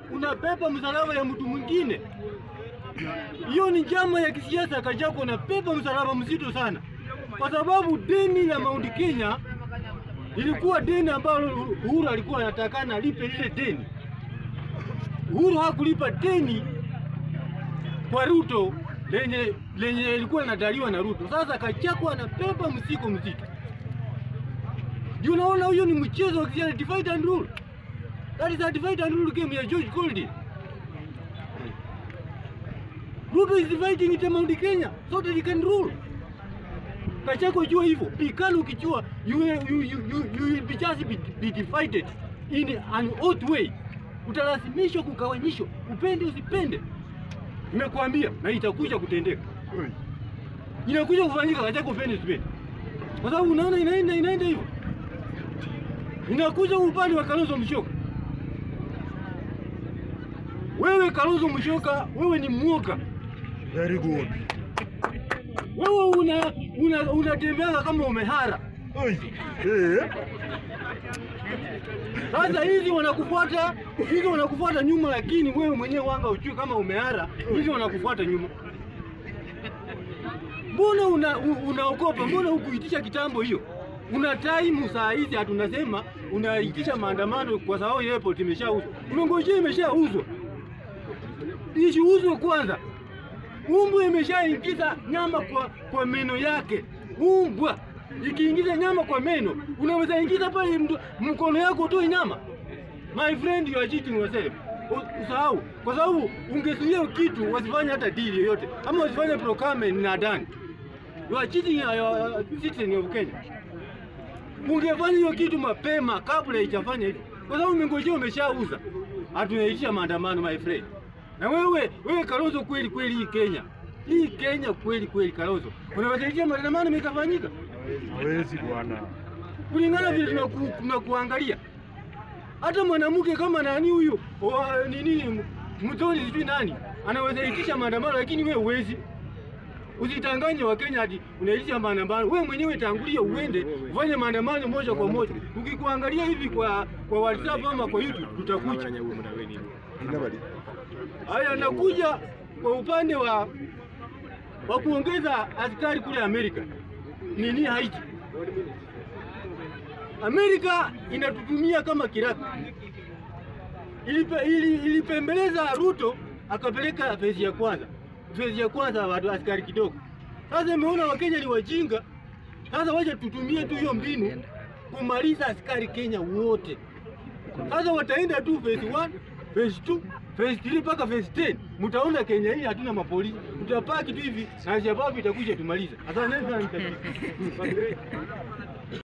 unapepa msalaba ya mtu mwingine. Hiyo ni njama ya kisiasa. Kajako unapepa msalaba mzito sana, kwa sababu deni la Mount Kenya ilikuwa deni ambalo Uhuru alikuwa anatakana alipe lile deni. Uhuru hakulipa deni kwa Ruto lenye lenye ilikuwa linadaiwa na Ruto. Sasa Kachako anapepa mzigo mzito. Juu unaona huyo ni mchezo wa kisiasa, divide and rule. That is a divide and rule game ya George Goldie. Ruto is dividing it Mount Kenya so that he can rule. Kachako jua hivyo. Pikalo ukijua you, will- you, you, you, you will be just be, be divided in an odd way. Utalazimishwa kugawanyishwa, upende usipende. Nimekuambia na itakuja kutendeka. Inakuja kufanyika Kachako upende usipende. Kwa sababu unaona inaenda inaenda hivyo. Inakuja upande wa Kalonzo Musyoka. Wewe Kalonzo Musyoka, wewe ni mwoga. Very good. Wewe una una unatembea kama umehara. Oi. Eh. Sasa hizi wanakufuata, hizi wanakufuata nyuma, lakini wewe mwenyewe wanga ujue kama umehara, hizi wanakufuata nyuma. Mbona una, u- unaogopa? Mbona hukuitisha kitambo hiyo? Una time saa hizi hatunasema unaitisha maandamano kwa sababu airport imeshauzwa. Umengojea imeshauzwa. Isiuzwe kwanza. Umbwa imeshaingiza nyama kwa, kwa meno yake. Umbwa ikiingiza nyama kwa meno, unaweza ingiza pale mdo- mkono yako utoe nyama. My friend, you are cheating yourself. U- Usahau, kwa sababu ungezuia hiyo kitu wasifanye hata deal yoyote, ama wasifanye procurement na Adani. You are cheating your, your citizen of Kenya. Ungefanya hiyo kitu mapema kabla haijafanya hivyo, kwa sababu umengojea umeshauza. Hatunaitisha maandamano my friend. Na wewe wewe Kalonzo, kweli kweli, hii Kenya hii Kenya kweli kweli, Kalonzo, unawezaitisha maandamano mikafanyika Hawezi bwana. kulingana vile tunaku, tunakuangalia. Hata mwanamke kama nani huyu wa- nini mtoni sijui nani anaweza itisha maandamano, lakini wewe huwezi. Usitanganye Wakenya ati unaitisha maandamano. Wewe mwenyewe tangulia uende ufanye maandamano moja kwa moja. Ukikuangalia hivi kwa kwa WhatsApp ama kwa YouTube tutakuja. Ina bali. Haya, nakuja kwa upande wa wa kuongeza askari kule Amerika. Nini Haiti? Amerika inatutumia kama kiraka. Ilipe, ili, ilipembeleza Ruto akapeleka fezi ya kwanza, fezi ya kwanza watu askari kidogo. Sasa imeona Wakenya ni wajinga, sasa wacha tutumie tu hiyo mbinu kumaliza askari Kenya wote. Sasa wataenda tu phase 1, phase 2, phase 3 mpaka phase 10. Mtaona Kenya hii hatuna mapolisi. Tutapaki tu hivi na Shababu itakuja tumalize. Asante sana.